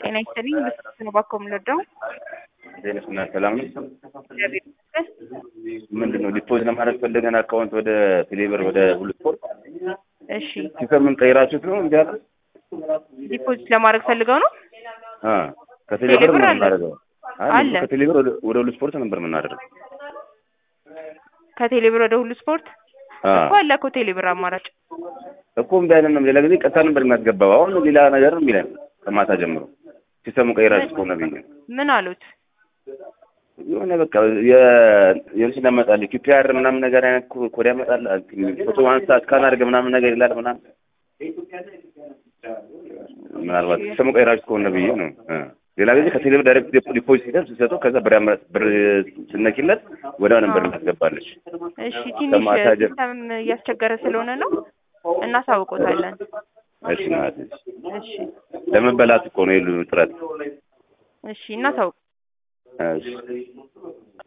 ጤና ይስጥልኝ። በስልክ ነው ባኮ የምንወደው። ዜነስ እና ሰላም ነው። እግዚአብሔር ይመስገን። ምንድን ነው ዲፖዝ ለማድረግ ፈልገን አካውንት ወደ ቴሌብር ወደ ሁሉ ስፖርት እሺ፣ ሲስተምን ቀይራችሁት ነው እንዲ ያለ ዲፖዚት ለማድረግ ፈልገው ነው። ከቴሌብር ቴሌብር ነው አለ? የምናደርገው። አይ አለ። ከቴሌብር ወደ ወደ ሁሉ ስፖርት ነበር የምናደርገው። ከቴሌብር ወደ ሁሉ ስፖርት አ እኮ አለ እኮ ቴሌብር አማራጭ። እኮ እምቢ አለን ነው። ሌላ ጊዜ ቀጥታ ነበር የሚያስገባው። አሁን ሌላ ነገር ነው የሚለን ከማታ ጀምሮ ሲስተሙን ቀይራችሁት ከሆነ ብዬ ምን አሉት? የሆነ በቃ የልጅ እናመጣለን ኪፒአር ምናምን ነገር አይነት ኮ- ኮድ ያመጣል። ፎቶ አንስታ እስካን አድርገህ ምናምን ነገር ይላል ምናምን ምናልባት ሲስተሙ ቀይራችሁት ከሆነ ብዬ ነው እ ሌላ ጊዜ ከቴሌብር ዳይሬክት ዲፖ- ዲፖዚት ሲደርስ ሲሰጡ ከዛ ብር ያመ- ብር ስነኪለት ወዲያው ነበር እናስገባለች። እሺ፣ ትንሽ ከማታ ጀምሮ ሲስተም እያስቸገረ ስለሆነ ነው እናሳውቆታለን። እሺ ማለት እሺ፣ ለመበላት እኮ ነው የሉ ጥረት እሺ፣ እናሳውቅ እሺ